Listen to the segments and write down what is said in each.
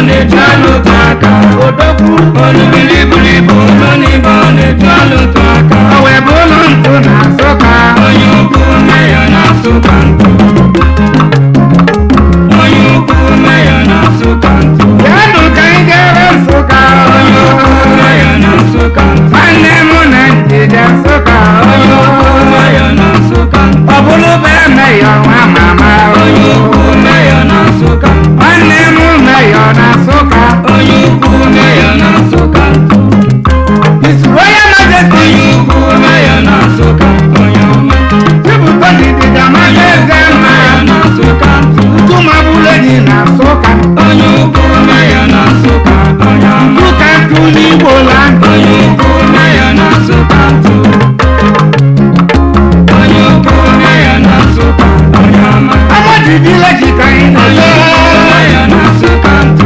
na-etu alụtụ aka odogwu olubilibilibu ụlọ n'ibe ọ na-etu alụtụ aka o wee bụ ụlọ ntụ na nsụka onye ukwu meya na-asụ ka ntụ onye ukwu meya na-asụ ka ntụ bịanụ ka anyị jere nsụka onye ukwu meya na-asụ ka ntụ nwanne m na njide nsụka onye ukwu meya na-asụ ka ntụ ọ bụrụ bụ emeyọ nwa mama onye ukwu meya na-asụ ka ntụ nwanne m meyọ na nsụka onye ukwu meya na-asụ ka ntụ isuru onye majesty onye ukwu meya na-asụ ka onye ọma chibụta didida maka eze mma meya na-asụ ka ntụ tụmabụle dị na nsụka onye ukwu meya na-asụ ka onye ọma ụka ntụ n'igbo land onye ukwu meya na-asụ ka ntụ onye ukwu meya na-asụ ka onye ọma amadidile jika anyị onye ukwu na-ele meya na-asụ ka ntụ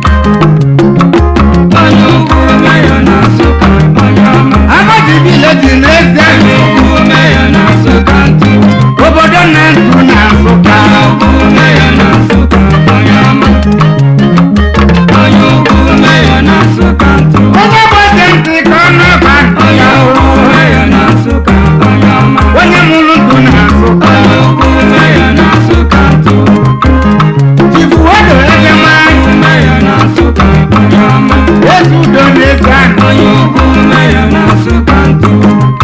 onye ukwu meya na-asụ ka onye ọma amadidile dị n'eze onye ukwu meya na-asụ ka ntụ obodo na ntụ na nsụka onye ukwu meya na-asụ ka onye ọma onye ukwu meya na-asụ ka ntụ onye gbasi ntị ka ọ na-aba onye ukwu meya na-asụ ka onye ọma onye mụrụ ntụ na nsụka onye ukwu meya na-asụ ka ntụ chifu odo eze nwanyị meya na-asụ ka onye ọma ezi udo na-eze anyị onye ukwu meya na-asụ ka ntụ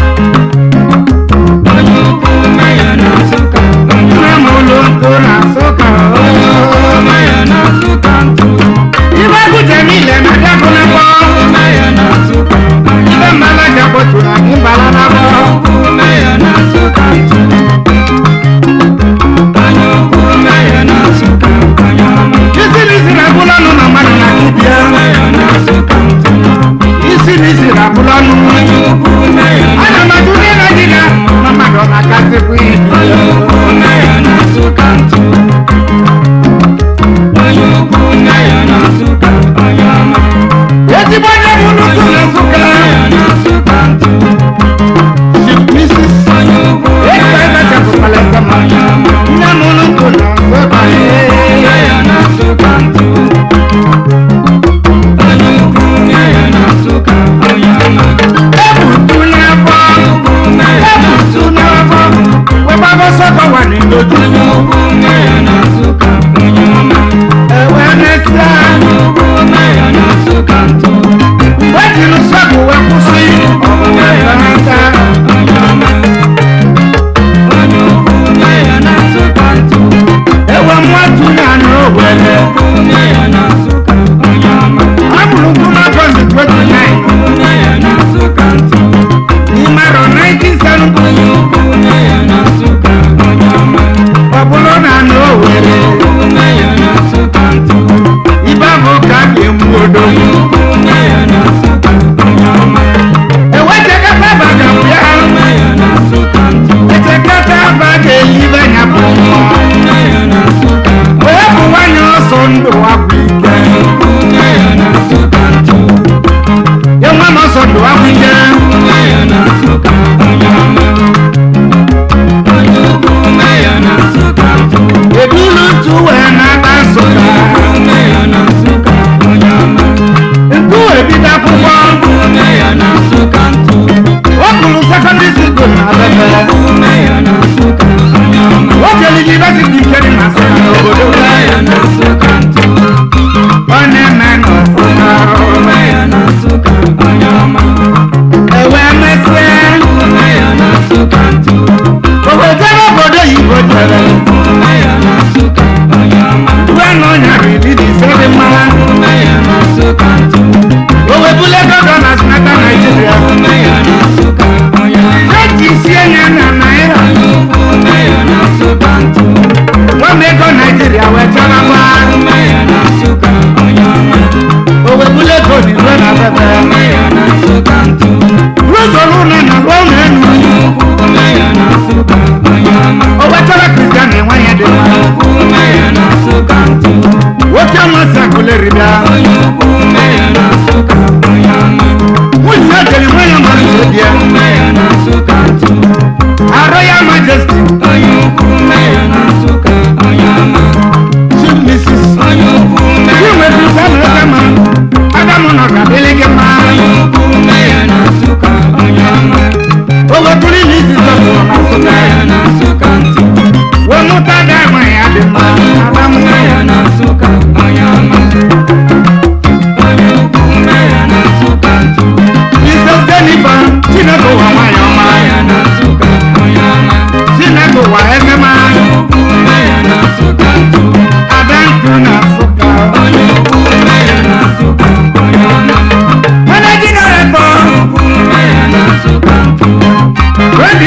onye ukwu meya na-asụ ka onye nne m ụlọ ntụ na nsụka onye ukwu meya na-asụ ka ntụ ibe agụje niile na dịabụla mbọ meya na-asụ ka onye ibe mmala jakpọtụrụ anyị mbala na mbọ ukwu meya na-asụ ka ntụ onye ukwu meya na-asụ ka onye ọma isi n'isi na-abụla ọnụ na mmadụ na dibịa meya na-asụ ka ntụ isi n'isi na-abụla ọnụ onye ukwu meya ana m atụ ndị na dịga na mmadụ ọ na-akasịkwa onye ibu ukwu meya na-asụ ka ntụ onye ukwu meya na-asụ ka onye ọma ezigbo onye bụ nnukwu na nsụka meya na-asụ ka ntụ Chief Mrs. onye ukwu Eka ebe chapụkwala eze ma onye ọma nne m nnukwu na nsụka meya na-asụ ka ntụ onye ukwu meya na-asụ ka onye ọma ebutu n'afọ ukwu meya ebutu n'afọ webaba sọkọ wà n'indoju onye ukwu meya na-asụ ka onye ọma ewe mesịa onye ukwu meya na-asụ ka ntụ wejiri sọkụ wee kwụsị ọmụmụ ya n'aka onye ọma onye ukwu meya na-asụ ka ntụ ewe mmatu ya n'owele ukwu meya na-asụ ka onye ọma agbụrụ nkwụma bọndụ 29 meya na-asụ ka ntụ n'ime arọ 1970 onye ukwu meya na-asụ ka onye ọma ọ bụrụ na n'owere ukwu meya na-asụ ka ntụ ibe bụ ka a ga-egbu odo onye ukwu meya na-asụ ka onye ọma ewechekata baga bịa meya na-asụ ka ntụ echekata ba ga-eyibe ya bụ mmụọ meya na-asụ ka wee bụ nwanyị ọsọ ndụ akwụ ike ukwu meya na-asụ ka ntụ ya nwa m ọsọ ndụ akwụ ike meya na-asụ ka onye ọma onye ukwu meya na-asụ ka ntụ ebulu ntu wee na-ata nsụka meya na-asụ ka onye ọma ntu wee bido akwụkwọ meya na-asụ ka ntụ o kwuru sekọndịrị skul na abebe meya na-asụ ka onye ọma o jere yunivesiti nke dị na nsụka n'obodo meya na-asụ ka ntụ ọ na-eme n'ọfụma meya na-asụ ka onye ọma ewee mesịa meya na-asụ ka ntụ obodo obodo oyibo jere meya na-asụ ka onye ọma uwe na ọnyara iri na ise dị mma meya na-asụ ka ntụ o webule dodo na sinata naijiria meya na-asụ ka onye ọma eji isi enye na naira onye ukwu meya na-asụ ka ntụ nwa m ego naijiria wee chọrọkwa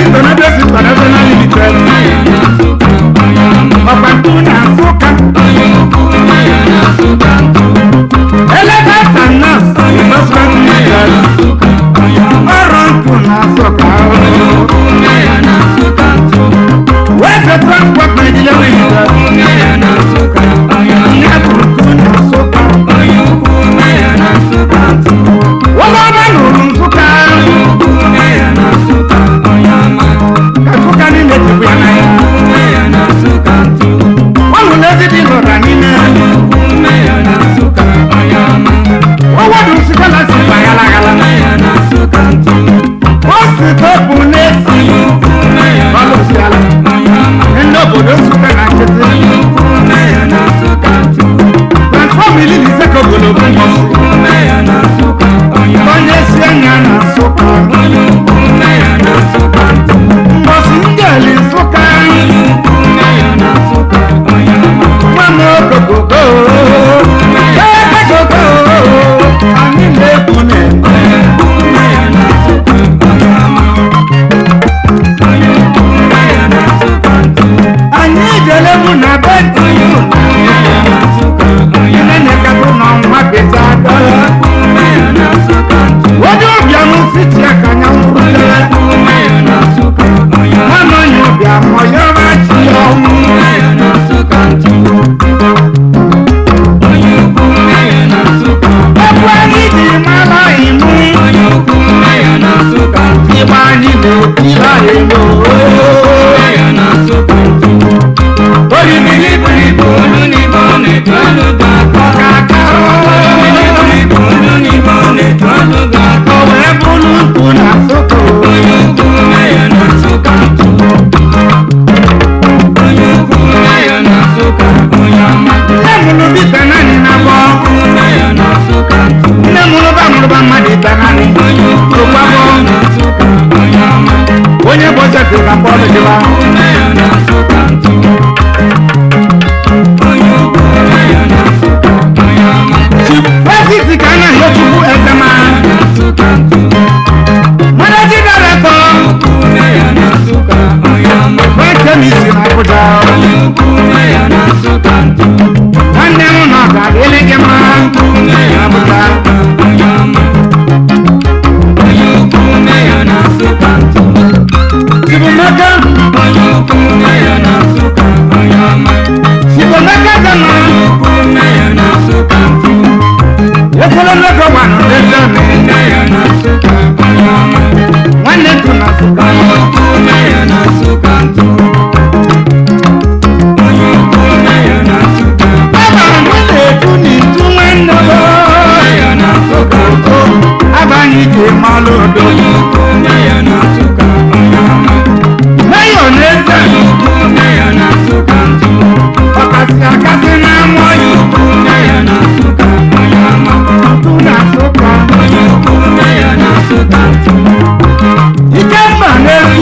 International International Limited ọ̀pẹ̀tù na Nsụka Elephant and Nurse Investment Limited ọrụ ntụ na Nsụka West Transport Nigeria Limited Nyabụrụtụ na Nsụka Wọlọba nụrụ Nsụka ka Nsụka niile jikwa ya n'anya ọlụ n'ezi dị n'ụra niile ọwọdụ Nsụka na si gbaghara aghala o si tọpụ n'esi ọlụ si ala ndị obodo Nsụka na nkịtị transfọm ili na ise ka ogologo mbọsị onye si anya na Nsụka mbọsị ndị eli Nsụka nwa m okokoko ekoko anyị na-ekwu na anyị jere mụ na be tiyu nne nyekatụ n'ọnwa beta dọla onye ụbịam siti aka nya nwụrụtere nwanne onye ụbịam ọyọba chi ya ọnwụ ebe anyị ji mara imụ igbe anyị na-etiri anyị n'oo orimiri buru ibu ọkaka o wee bụrụ ntụ na Nsụka nne mụrụ dịka naanị na bọ nne mụrụ ba mụrụ ba mmadụ ịta naanị ogbabọ onye bọcheti ka bọọlụ dịba fesiti ka a na-ahịa chukwu ezema manaji daretọ fekemisi na Abuja nwanne m nọ ka dịrị gị mma na Abuja Sibumaka Sibumaka gana efere nnọkọ gwa nọ n'eze nwanne ntụ na Nsụka Baba m na-etu n'itu nwanne m abanye ije malụ odo meyo n'eze ọkasị akasị na amụọyị ntụ na Nsụka ikemba n'ezi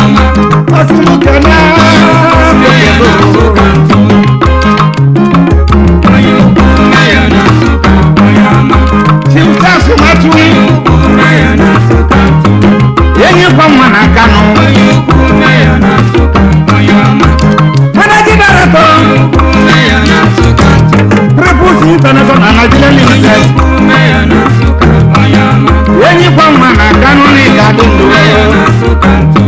ọma ọsịmụkene meya na nsụka ntụ onye ukwu meya na nsụka onye ọma chimtasụmatụ onye ukwu meya na nsụka ntụ enyi kwa nwa na kanụ onye ukwu meya na nsụka onye ọma managing director onye ukwu meya na nsụka ntụ Triples International Nigeria onye Limited ukwu meya na nsụka onye ọma enyi kwa nwa na kanụ na ịga dị ndụ meya na nsụka ntụ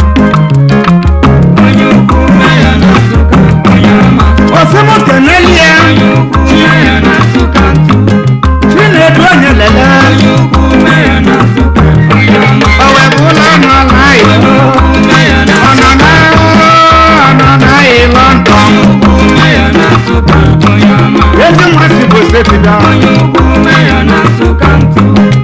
onye ukwu meya na nsụka onye ọma ọsịmụkenelie onye ukwu meya na nsụka ntụ chinedu onye lele onye ukwu meya na nsụka onye ọma owe bụ ụlọ ọnụ ọla onye igbo ukwu meya na ọnọ na ọnọ na ịlọ ntọ onye ukwu meya na nsụka onye ọma ezi nwa si bụ setida onye ukwu meya na nsụka ntụ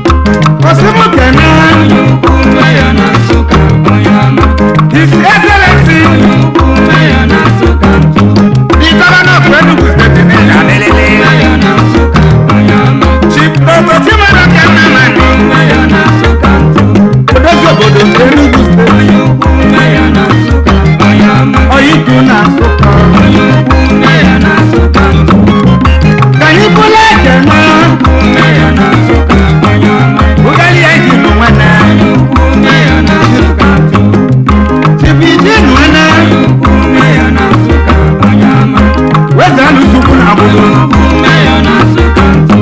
ọsịmụkene onye ukwu meya na nsụka onye ọma his excellency onye ukwu meya na nsụka ntụ the governor of enugu state n'ịga lelele meya na nsụka onye ọma chief dr chimere kenamani meya na nsụka ntụ odozi obodo enugu steeti onye ukwu meya na nsụka onye ọma oyidu na nsụka onye ukwu meya na nsụka ntụ ka anyị bụla ekene meya na nsụka onye ọma ụgali ya ji nụ nwanne onye ukwu meya na nsụka ntụ chief iji nụ nwanne onye ukwu meya na nsụka onye ọma weza alụsukwu na abudu ukwu meya na nsụka ntụ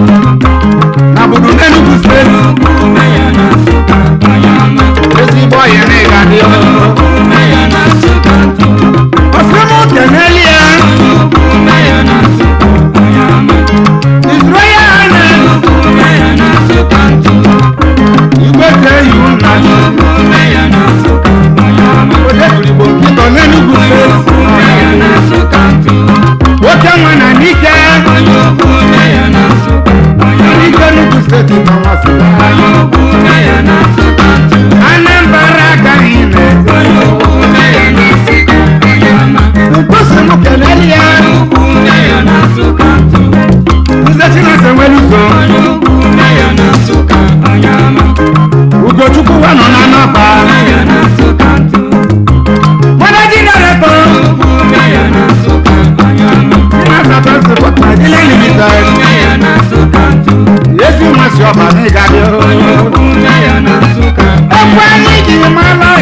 na abudu n'enugu steeti ukwu meya na nsụka onye ọma ezigbo ọyị na ịga dị ukwu meya na nsụka ntụ ọsịmụkenelie onye ukwu meya na nsụka onye ọma his royal highness ukwu meya na nsụka ntụ igwe ka eyi nna ukwu meya na nsụka onye ọma odebrigbo nkịtọ n'enugu ukwu meya na steeti nsụka ntụ nwoke nwa na n'ike onye ukwu meya na nsụka onye ọma n'ike enugu steeti ka nwasị onye ukwu meya na nsụka ntụ anambra agaghị na-ete onye ukwu meya na nsụka onye ọma mkpụsịmụkenelie ukwu meya na nsụka ntụ nze chinese nwere uzo onye ukwu meya na nsụka onye ọma ugochukwu wa nọ na nọba meya na nsụka ntụ managing director ukwu meya na nsụka onye ọma Master Transport Nigeria Limited meya na nsụka ntụ ezi nwa si ọba n'ịga dị onye ukwu meya na nsụka ekwe anyị ji mara